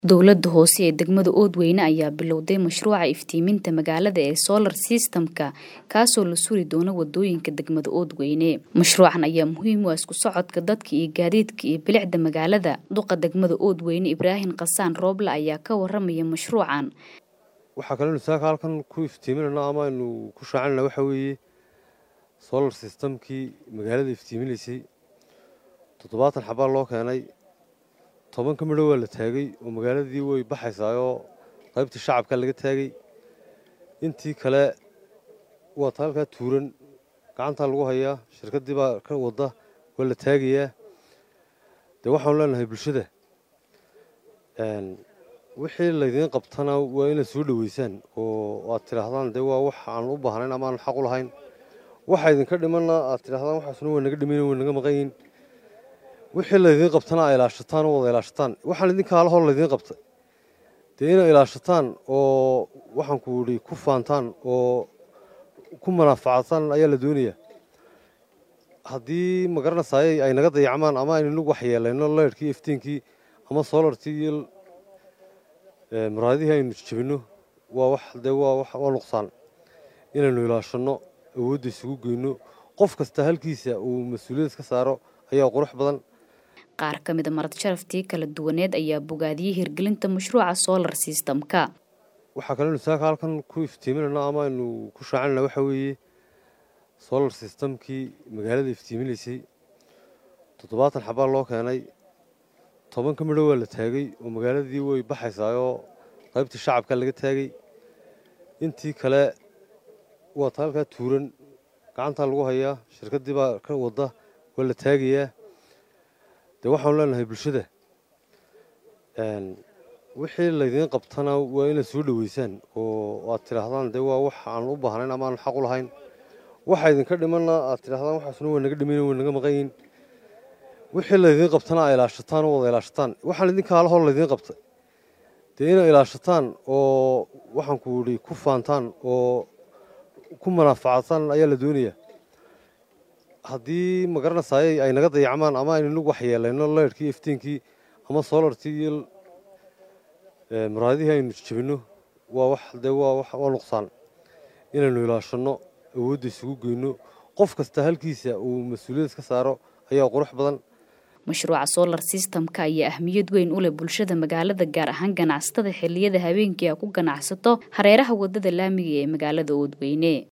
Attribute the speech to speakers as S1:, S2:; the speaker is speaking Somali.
S1: Dowladda hoose ee degmada Oodweyne ayaa bilowday mashruuca iftiiminta magaalada ee Solar System-ka kaasoo la suri doono wadooyinka degmada Oodweyne. Mashruucan ayaa muhiim u ah isku socodka dadka iyo gaadiidka iyo bilicda magaalada. Duqa degmada Oodweyne Ibraahin Qasaan Rooble ayaa ka waramaya mashruucan.
S2: waxaa kaloo saaka halkan ku iftiiminayna ama aynu ku shaacinayna waxa weeye solar systemkii magaalada iftiiminaysay toddobaatan xabaa loo keenay toban ka midho waa la taagay oo magaaladii way baxaysaa oo qaybtii shacabka laga taagay intii kale waa ta halkaa tuuran gacantaa lagu hayaa shirkaddii baa ka wadda waa la taagayaa dee waxaanu leenahay bulshada wixii laydiin qabtana waa inaad soo dhoweysaan oo aad tidhaahdaan dee waa wax aan u baahnayn ama aan xaq u lahayn waxa idinka dhimanna aad tidhahdaan waxaasna waa naga dhimayn waa naga maqan yihin wixii laydiin qabtana aa ilaashataan oo wada ilaashataan waxaan idinka halahor laydiin qabtay dee inaa ilaashataan oo waxaan ku idhi ku faantaan oo ku manaafacataan ayaa la doonayaa haddii magaranaysaay ay naga dayacmaan ama aynu waxyeelayno leyrhkii iftiinkii ama solartii iyo muraadihii aynu jabinno waa wax dee waa wax waa nuqsaan inaynu ilaashanno awoodda isugu geyno qof kasta halkiisa uu mas-uuliyad iska saaro ayaa qurux badan
S1: qaar ka mid a marad sharaftii kala duwaneed ayaa bogaadiyey hirgelinta mashruuca solar system-ka
S2: waxaa kaloo saaka halkan ku iftiiminayna ama aynu ku shaacinayna waxa weeye solar systemkii magaalada iftiiminaysay toddobaatan xabaa loo keenay toban ka midho waa la taagay oo magaaladii way baxaysaa oo qaybtii shacabka laga taagay intii kale waa ta halkaa tuuran gacantaa lagu hayaa shirkaddii baa ka wadda waa la taagayaa dee waxaanu leenahay bulshada wixii laydiin qabtana waa inaad soo dhoweysaan oo aad tidhaahdaan dee waa wax aan u baahnayn ama aan xaq u lahayn waxa idinka dhimanna aad tidhahdaan waxaasna waa naga dhimayn waa naga maqan yihin wixii laydiin qabtana aa ilaashataan oo wada ilaashataan waxaan idinka halahor laydiin qabtay dee inaa ilaashataan oo waxaan ku idhi ku faantaan oo ku manaafacataan ayaa la doonayaa haddii magaranaysaay ay naga dayacmaan ama aynu waxyeelayno leyrhkii iftiinkii ama solartii iyo muraadihii aynu jabinno waa wax dee waa wax waa nuqsaan inaynu ilaashanno awoodda isugu geyno qof kasta halkiisa uu mas-uuliyad iska saaro ayaa qurux badan
S1: mashruuca solar system-ka ayaa ahmiyad weyn u leh bulshada magaalada gaar ahaan ganacsatada xilliyada habeenkii a ku ganacsato hareeraha wadada laamiga ee magaalada oodweyne